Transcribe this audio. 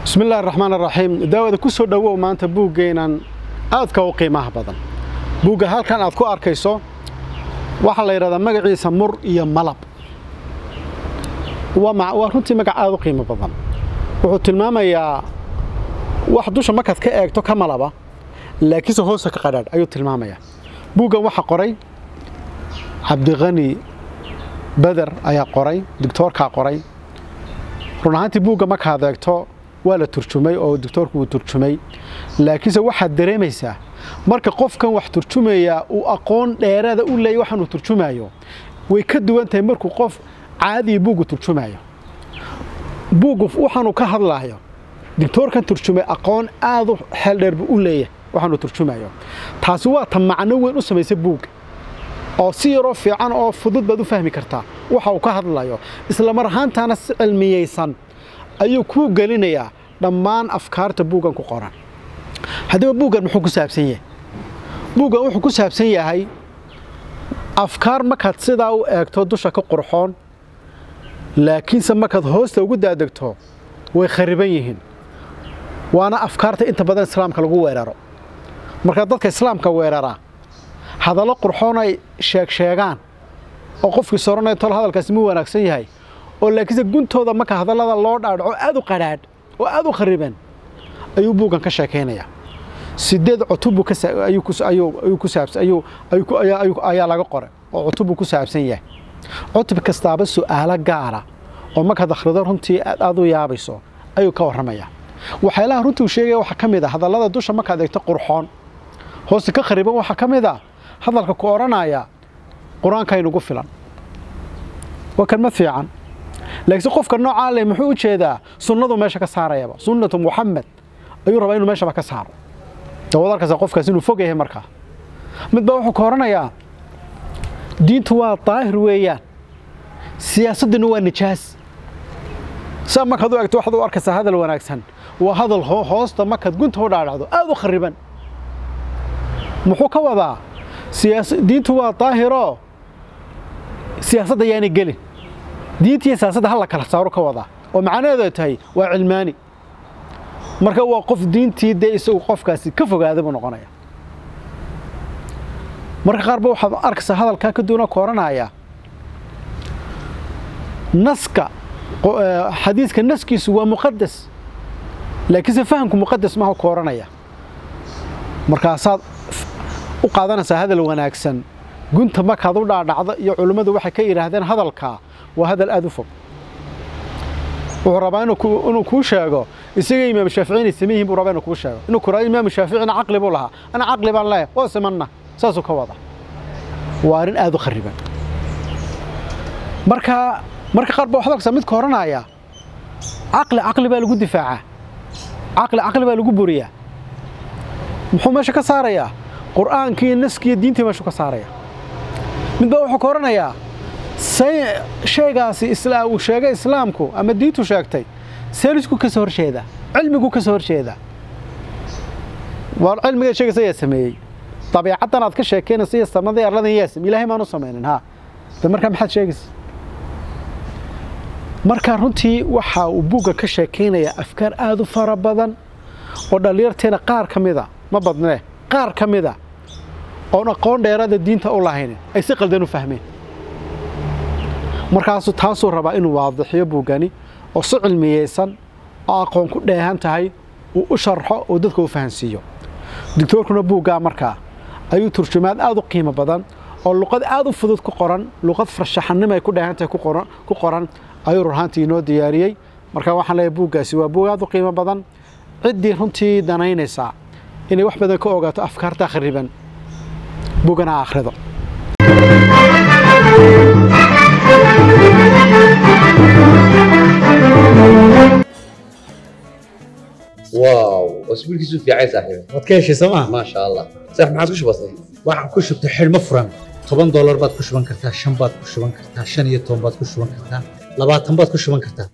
bismi illahi raxmaan araxiim daawada ku soo dhowow maanta buuggeenan aadka u qiimaha badan buugga halkan aad ku arkayso waxaa la yidhahdaa magaciisa mur iyo malab waa runtii magac aad u qiimo badan wuxuu tilmaamayaa wax dusha markaad ka eegto ka malaba laakiinse hoosta ka qadhaadh ayuu tilmaamayaa buuggan waxaa qoray cabdiqani beder ayaa qoray doctoorkaa qoray run ahaantii buugga markaad eegto waa la turjumay oo doctoorku wuu turjumay laakiinse waxaad dareemaysaa marka qofkan wax turjumayaa uu aqoon dheeraada u leeyay waxaanuu turjumayo way ka duwan tahay markuu qof caadiya buuggu turjumayo buuggu waxaanuu ka hadlaayo doctoorkan turjumay aqoon aad u xeel dheer buu u leeyahay waxaanuu turjumayo taasi waa ta macno weyn u samaysay buugga oo si yaroo fiican oo fudud baad u fahmi kartaa waxa uu ka hadlayo isla mar ahaantaana si cilmiyeysan ayuu kuu gelinayaa dhammaan afkaarta buuggan ku qoran haddaba buuggan muxuu ku saabsan yahay buuggan wuxuu ku saabsan yahay afkaar markaad sidaa u eegto dusha ka qurxoon laakiinse markaad hoosta ugu daadegto way khariban yihiin waana afkaarta inta badan islaamka lagu weeraro markaa dadka islaamka weeraraa hadallo qurxoon ay sheegsheegaan oo qofkii soranaya tol hadalkaasi mu wanaagsan yahay oo laakiinse guntooda marka hadallada loo dhaadhaco aad u qadhaadh oo aad u khariban ayuu buuggan ka sheekaynayaa sideed cutub ayaa laga qoray oo cutubuu ku saabsan yahay cutub kastaaba su'aalo gaara oo markaad akhrido runtii aad u yaabayso ayuu ka warramayaa waxyaalaha runtii uu sheegaya waxaa ka mid a hadallada dusha markaad eegto qurxoon hooste ka khariban waxaa ka mid a hadalka ku odhanaya qur-aanka inugu filan waa kelmad fiican laakiinse qofka noocaa leh muxuu u jeedaa sunnadu meesha ka saarayaba sunnatu muxamed ayuu rabaa inuu meeshaba ka saaro dawad arkaysa qofkaas inuu fog yahay markaa mid baa wuxuu ka odhanayaa diintu waa daahir weeyaan siyaasadduna waa nijaas saa markaad u egto waxaad u arkaysaa hadal wanaagsan waa hadal hoosta markaad gunta u dhaadhacdo aad u khariban muxuu ka wadaa diintu waa daahiroo siyaasadda yaanay gelin diinta iyo siyaasadda hal la kala saaro ka wadaa oo macnaheedu ay tahay waa cilmaani marka waa qof diintii dee isagu qofkaasi ka fogaaday buu noqonaya marka qaarba waxaad arkaysaa hadalkaa ka duwana ku odhanaya naska xadiiska naskiisu waa muqadas laakiinse fahamku muqadas maha ku odhanaya markaasaad u qaadanaysaa hadal wanaagsan gunta markaad u dhaadhacdo iyo culimmadu waxay ka yidhaahdeen hadalkaa waa hadal aad u fog wuxuu rabaa inuu kuu sheego isaga imaam shaafici inay saman yihin buu rabaa inuu kuu sheego inuu ku raado imaam shaaficina caqli buu lahaa ana caqli baan leeyahay waa simanna saasuu ka wada waa arrin aad u khariban marka marka qaar ba waxaad arkaysaa midka odhanaya caqli caqli baa lagu difaacaa caqli caqli baa lagu buriyaa muxuu meesha ka saarayaa qur'aankii iyo naskiiyo diintii meeshuu ka saaraya mid baa wuxuu ka odhanayaa shaygaasi uu sheegay islaamku ama diintu sheegtay seelisku ka soo horjeedaa cilmigu ka soo horjeedaa waa cilmiga sheegaysa yaa sameeyey dabiicaddan aad ka sheekeynaysa iyo samadii arladan yaa sameeyey ilaahay maanu samaynin ha de markaa maxaad sheegaysa markaa runtii waxa uu buugga ka sheekaynayaa afkaar aad u fara badan oo dhallinyarteena qaar ka mida ma badnee qaar ka mida oon aqoon dheeraada diinta u lahaynin ay si qaldan u fahmeen markaasuu taasuu rabaa inuu waadixiyo buuggani oo si cilmiyeysan oo aqoon ku dheehan tahay uu u sharxo oo dadka u fahansiiyo doctoorkuna buuggaa markaa ayuu turjumaad aad u qiimo badan oo luqad aad u fudud ku qoran luqad farshaxannimo ay ku dheehan tahay ku qoran ayuu runhaantii inoo diyaariyey markaa waxaan leeyahay buuggaasi waa buug aad u qiimo badan ciddii runtii danaynaysaa inay wax badan ka ogaato afkaarta khariban buuggana ha akhrido واو اسبوع كيسو في عايز صاحبي waad ka heshay sooma ما شاء الله صح ما عادش بسيط waxaan ku shubtay xidhmo furan toban doolar baad ku shuban kartaa shan baad ku shuban kartaa shan iyo toban baad ku shuban kartaa labaatan baad ku shuban kartaa